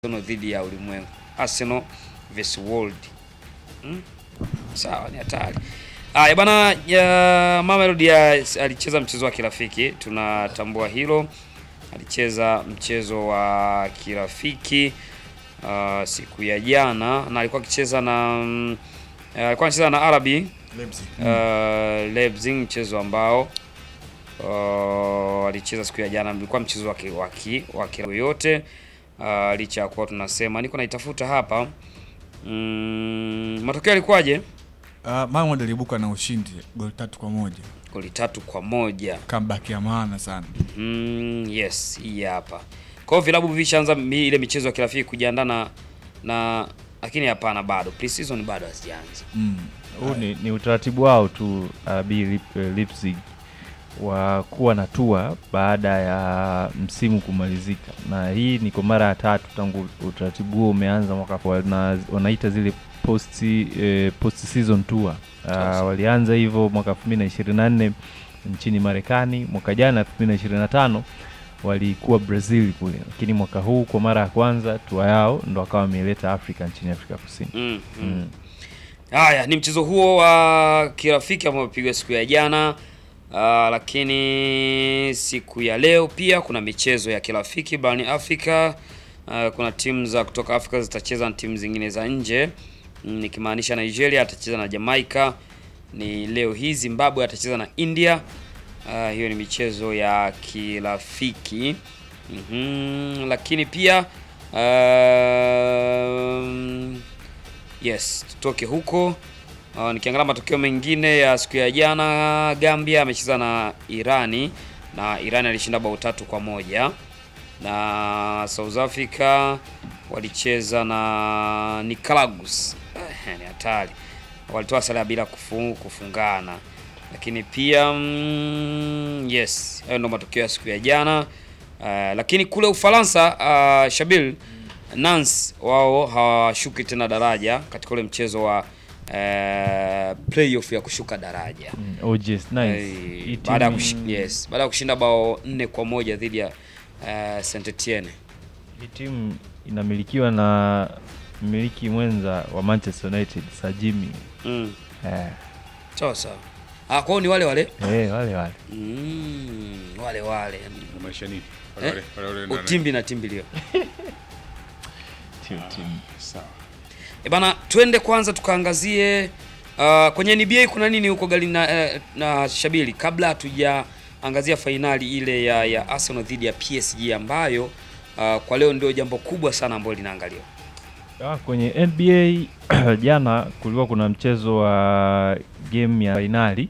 Arsenal dhidi ya ulimwengu. Arsenal vs World. Hmm? Sawa, ni hatari. Aya bana, ya Mamelodi ya- alicheza mchezo wa kirafiki, tunatambua hilo. Alicheza mchezo wa kirafiki uh, siku ya jana na alikuwa akicheza na mm, eh, alikuwa anacheza na RB Leipzig. uh, Leipzig, mchezo ambao uh, alicheza siku ya jana. Ulikuwa mchezo wa ki- wa ki- wa kirafiki yote uh, licha ya kuwa tunasema, niko naitafuta hapa mm, matokeo yalikuwaje? Uh, Mamelodi aliibuka na ushindi goli tatu kwa moja. Goli tatu kwa moja. Comeback ya maana sana. Mm, yes, hii hapa. Kwa hiyo vilabu vishaanza mi- ile michezo ya kirafiki kujiandaa na na lakini hapana, bado pre-season bado hazijaanza. Mm. Huu ni, ni utaratibu wao tu RB Lip, eh, Leipzig wa kuwa na tua baada ya msimu kumalizika, na hii ni kwa mara ya tatu tangu utaratibu huo umeanza mwaka wana, wanaita zile post, eh, post season tour. Sasa. Uh, walianza hivyo mwaka 2024 nchini Marekani, mwaka jana 2025 walikuwa Brazil kule, lakini mwaka huu kwa mara ya kwanza tua yao ndo wakawa wameileta Afrika nchini Afrika Kusini. Mm, mm. Mm. Haya, ni mchezo huo wa kirafiki ambao umepigwa siku ya jana. Uh, lakini siku ya leo pia kuna michezo ya kirafiki barani Afrika. Uh, kuna timu za kutoka Afrika zitacheza na timu zingine za nje mm, nikimaanisha Nigeria atacheza na Jamaica. Ni leo hii Zimbabwe atacheza na India. Uh, hiyo ni michezo ya kirafiki. Mhm, lakini pia um, Yes, tutoke huko. Uh, nikiangalia matokeo mengine ya siku ya jana, Gambia amecheza na Irani na Irani alishinda bao tatu kwa moja na South Africa walicheza na Nicaragua. Eh, ni hatari, walitoa sare ya bila kufu, kufungana. Lakini pia mm, yes, hayo ndo matokeo ya siku ya jana. Uh, lakini kule Ufaransa uh, Shabil Nancy wao hawashuki tena daraja katika ule mchezo wa eh, playoff ya kushuka daraja Mm, OGS nice. Eh, Hii baada ya timu- kushi, yes, baada ya kushinda bao nne kwa moja dhidi ya eh, Saint Etienne. Hii timu inamilikiwa na mmiliki mwenza wa Manchester United Sir Jimmy. Mm. Eh, Sawa sawa. Ah, kwao ni wale wale. eh, wale wale. Mm, wale wale. Maanisha nini? Eh, Wale- wale- wale nani? Utimbi na timbilio. Timu timu. Sawa. E bana, twende kwanza tukaangazie uh, kwenye NBA kuna nini huko gali na, eh, na Shabili, kabla hatujaangazia fainali ile ya, ya Arsenal dhidi ya PSG ambayo uh, kwa leo ndio jambo kubwa sana ambalo linaangaliwa. Ah, kwenye NBA jana kulikuwa kuna mchezo wa game ya fainali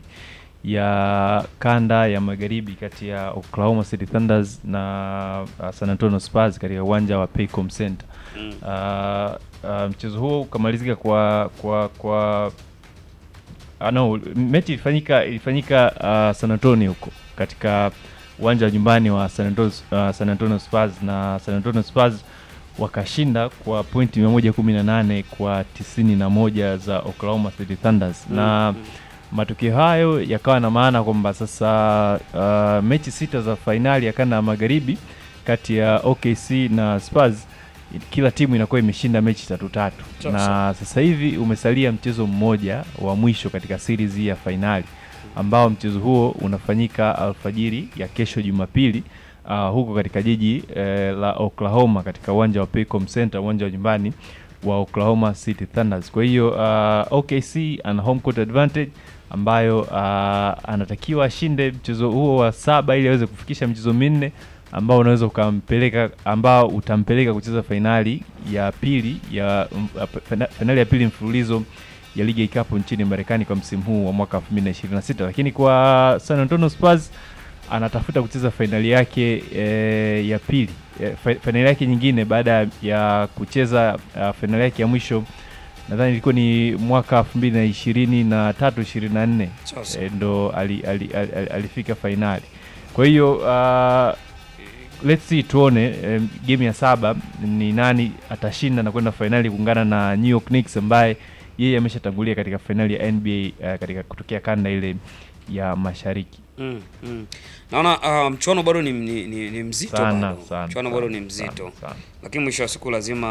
ya kanda ya magharibi kati ya Oklahoma City Thunders na uh, San Antonio Spurs katika uwanja wa Paycom Center. Mm. Uh, uh, mchezo huo ukamalizika kwa kwa kwa ah, no, mechi ilifanyika ilifanyika uh, San Antonio huko katika uwanja wa nyumbani wa San Antonio, uh, San Antonio Spurs na San Antonio Spurs wakashinda kwa pointi 118 kwa 91 za Oklahoma City Thunders na Mm. matokeo hayo yakawa na maana kwamba sasa uh, mechi sita za fainali ya kanda ya magharibi kati ya OKC na Spurs kila timu inakuwa imeshinda mechi tatu tatu, Sawa, na sawa. sasa hivi umesalia mchezo mmoja wa mwisho katika series hii ya fainali ambao mchezo huo unafanyika alfajiri ya kesho Jumapili uh, huko katika jiji eh, la Oklahoma katika uwanja wa Paycom Center, uwanja wa nyumbani wa Oklahoma City Thunders. Kwa hiyo uh, OKC ana home court advantage ambayo uh, anatakiwa ashinde mchezo huo wa saba ili aweze kufikisha michezo minne ambao unaweza ukampeleka ambao utampeleka kucheza fainali ya pili ya mm, fina- fainali ya pili mfululizo ya ligi ya ikapu nchini Marekani kwa msimu huu wa mwaka 2026 lakini kwa San Antonio Spurs anatafuta kucheza fainali yake e, ya pili e, fa- fainali yake nyingine baada ya kucheza uh, fainali yake ya mwisho nadhani ilikuwa ni mwaka 2023 24 Sawa sawa. e, ndo ali, ali, ali, ali, alifika fainali. Kwa hiyo uh, let's see tuone um, game ya saba ni nani atashinda na kwenda fainali kuungana na New York Knicks ambaye yeye ameshatangulia katika fainali ya NBA uh, katika kutokea kanda ile ya mashariki. Mm, mm. Naona ah, mchuano bado ni, ni, ni, ni mzito Sana, bado. sana, Mchuano sana, bado ni mzito. sana, sana. Lakini mwisho wa siku lazima